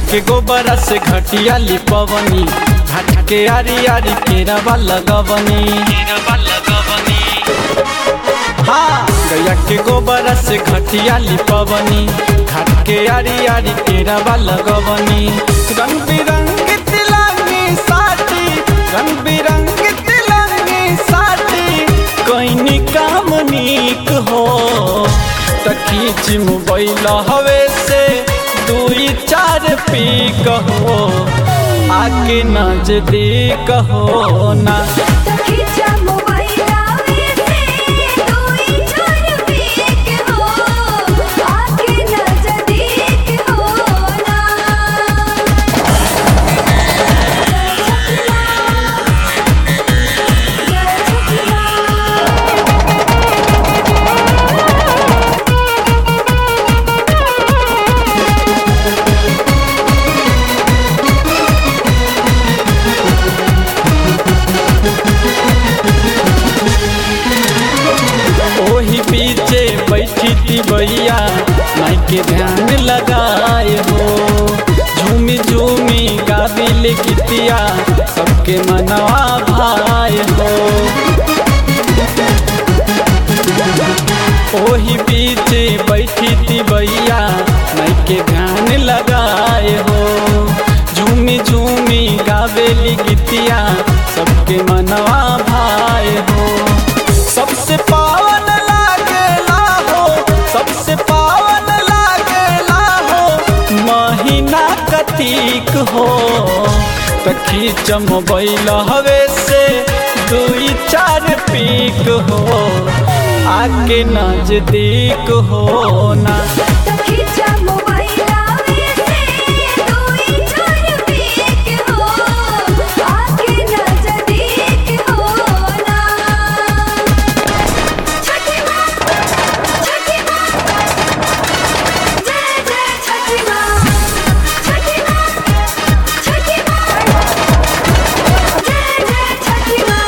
के गोबरा से घटिया लिपवनी घाट के आरी आरी केरवा लगवनी हाँ गैया के गोबरा से घटिया लिपवनी घाट के आरी आरी केरवा लगवनी रंग बिरंग तिलंगी साथी रंग बिरंग तिलंगी साथी कोई काम नीक हो तखीच मोबाइल हवे से दुई चार पी कहो आके नजदीक हो ना खींचा मोबाइल आवे से दुई चार पीक हो आके नजदीक हो ना ओही पीछे बैठी थी भैया माई के ध्यान लगाए हो झूमी झूमी गाबिल कितिया सबके मनवा भाए हो ओही पीछे बैठी थी भैया माई के ध्यान लगाए हो झूमी झूमी गावेली गीतिया सबके मनवा भाए हो सबसे पावन लागेला हो सबसे पावन लागेला हो महीना कतीक हो तखी मोबाइल हवे से दुई चार पीक हो आके नजदीक हो ना खींचा मोबाइल आवे से दुई चार पीक हो आके नजदीक हो ना छठी माँ छठी माँ जय जय छठी माँ छठी माँ छठी माँ जय जय छठी माँ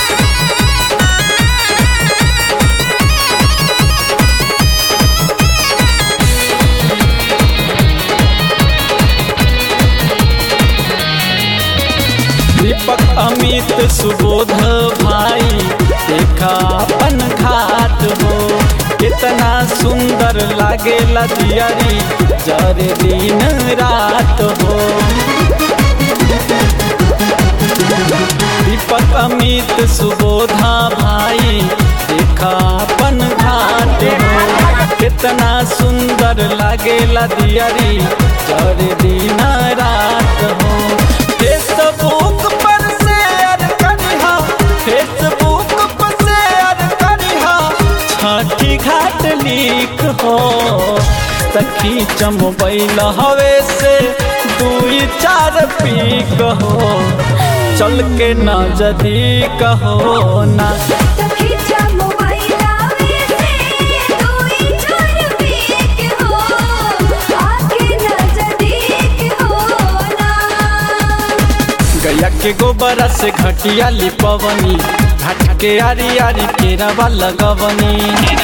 दीपक अमित सुबोध भाई देखा अपन घाट हो कितना सुंदर लागेला दियारी जरे दिन रात हो दीपक अमित सुबोधा भाई देखा अपन घाट हो कितना सुंदर लागेला दियारी जरे दिन रात हो फेसबुक पर शेयर करिहा फेसबुक पर शेयर करिहा छठी घाट लिख हो सखी मोबाइल हवे से दुई चार पीक हो चल के नजदीक हो ना खींचा मोबाइल आवे से दुई चार पीक हो आके नजदीक हो ना गैया के गोबरा से घटिया लिपवनी घाट के आरी आरी केरवा लगवनी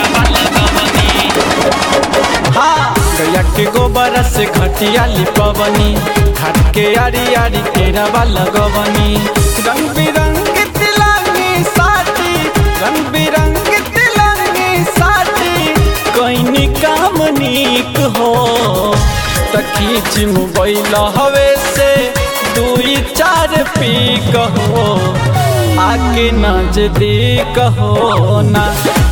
हाँ गैया के गोबरा से घटिया लिपवनी घाट के आरी आरी केरवा लगवनी रंग बिरंग तिलंगी साथी रंग बिरंग तिलंगी साथी कोई काम नीक हो तखी मोबाइल हवे से दुई चार पी कहो आके नजदीक हो ना